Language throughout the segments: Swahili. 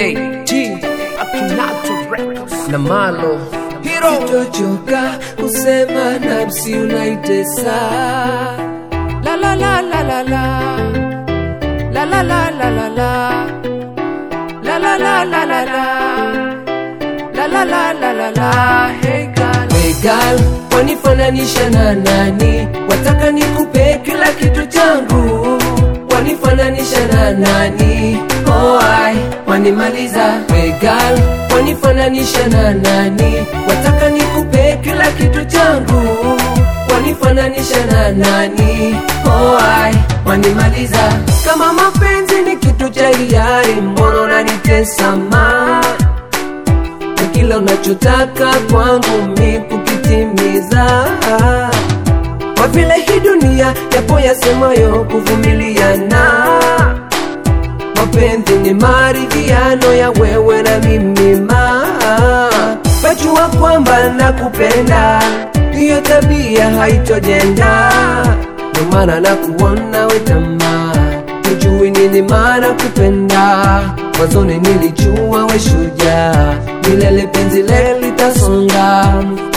AT Akinato Records na Malo Hero Sitochoka kusema nafsi unaitesa La la la la la la La la la la la la La la la la la la La la la la la la Hey girl Hey girl, wanifananisha na nani? Wataka nikupe kila kitu changu, wanifananisha na nani? Oh, ai, wanimaliza. Hey girl, wanifananisha na nani? Wataka nikupe kila kitu changu, wanifananisha na nani? Oh, ai, wanimaliza. Kama mapenzi ni kitu cha hiari, mbona unanitesa ma na kila unachotaka kwangu mi kukitimiza kwa vile hii dunia yapo yasemayo kuvumiliana mapenzi ni maridhiano ya wewe na mimi ma pajua kwamba nakupenda hiyo tabia haitojenda ndo maana nakuona wetamaa hujui nini maana kupenda mwanzoni nilijua we shujaa milele penzi le litasonga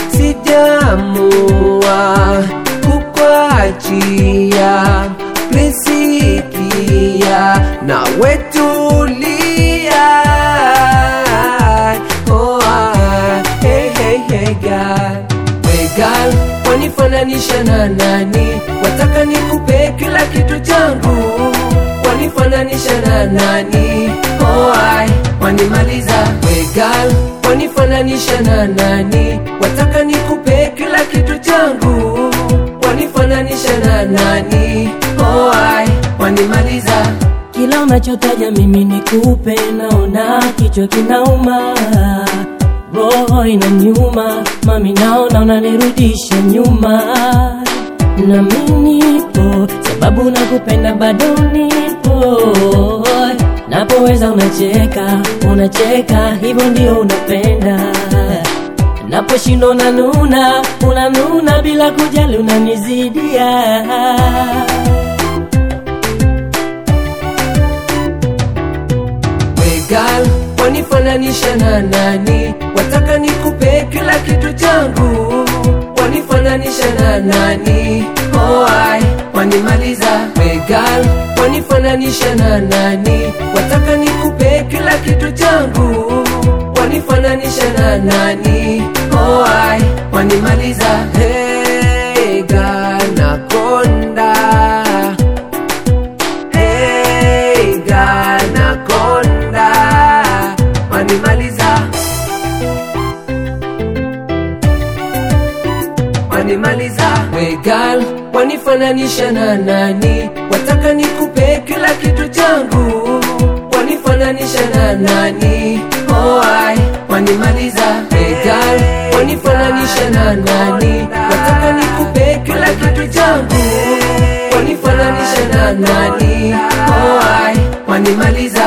sijamua kukwachia plisikia na wetulia oh, ah, hey, hey, hey, girl. Hey girl, wanifananisha na nani? Wataka nikupe kila kitu changu, wanifananisha na nani? Oh, ai, wanimaliza. Hey girl, wanifananisha na nani? Wataka nikupe kila kitu changu, wanifananisha na nani? Oh, ai, wanimaliza. Kila unachotaja mimi nikupe, naona kichwa kinauma, roho inaniuma, mami, naona unanirudisha nyuma. Na mimi nipo sababu nakupenda, bado nipo napoweza, unacheka unacheka, hivyo ndio unapenda. Naposhindwa unanuna unanuna, bila kujali unanizidia. Hey girl, wanifananisha na nani? Wataka nikupe kila kitu changu, wanifananisha na nani? Oh, ai, wanimaliza. Hey girl, wanifananisha na nani? Wataka nikupe kila kitu changu, wanifananisha na nani? Oh, ai, wanimaliza. Hey girl, nakonda Hey, Ganaconda wanimaliza wanimaliza we girl wanifananisha na nani wataka nikupe kila kitu changu wanifananisha na nani oh, ai wanimaliza we girl wanifananisha na nani wataka nikupe kila kitu changu wanifananisha na nani oh, ai wanimaliza